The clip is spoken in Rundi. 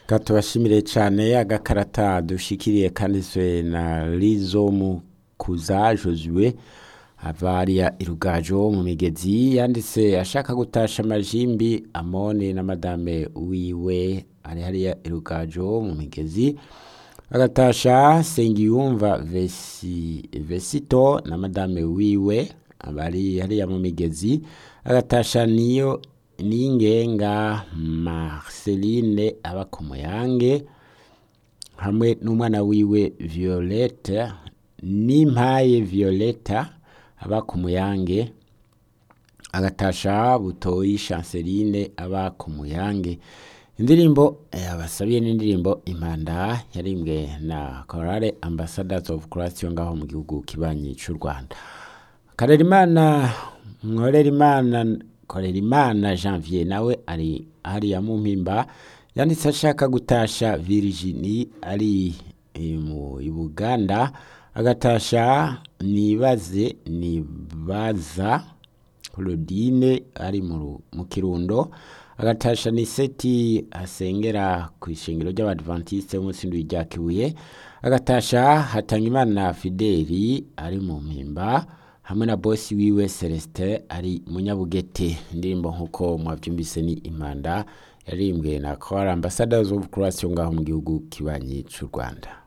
Ka tubashimire cane agakarata dushikiriye kanditswe na Lizo Kuza Josue ava hariya irugajo mu migezi yanditse ashaka gutasha amajimbi Amoni na madame wiwe ari hariya irugajo mu migezi agatasha Sengiyumva Vesi, Vesito na madame wiwe abari hariya mu migezi agatasha niyo ningenga Marceline aba ku Muyange hamwe n'umwana wiwe Violette n'impaye Violetta aba ku Muyange agatasha Butoyi Chanceline aba ku Muyange indirimbo yabasabiye n'indirimbo impanda yarimbwe na Chorale Ambassadors of Christ yo ngaho mu gihugu kibanyi c'u Rwanda Karerimana Mworerimana Korerimana Janvier nawe ari hariya mu mpimba yanditse ashaka gutasha Virginie ari eh, mu i Buganda agatasha nibaze nibaza Claudine ari mu Ru- mu Kirundo agatasha Niseti asengera ku ishengero ry'Abadventiste b'umunsi w'indwi rya Kibuye agatasha Hatangimana Fideli ari mu mpimba hamwe na bosi wiwe Celestin ari munyabugete indirimbo nk'uko mwavyumvise ni impanda yarimbwe na Choir Ambassadors of Christ yo ngaho mu gihugu kibanyi c'u Rwanda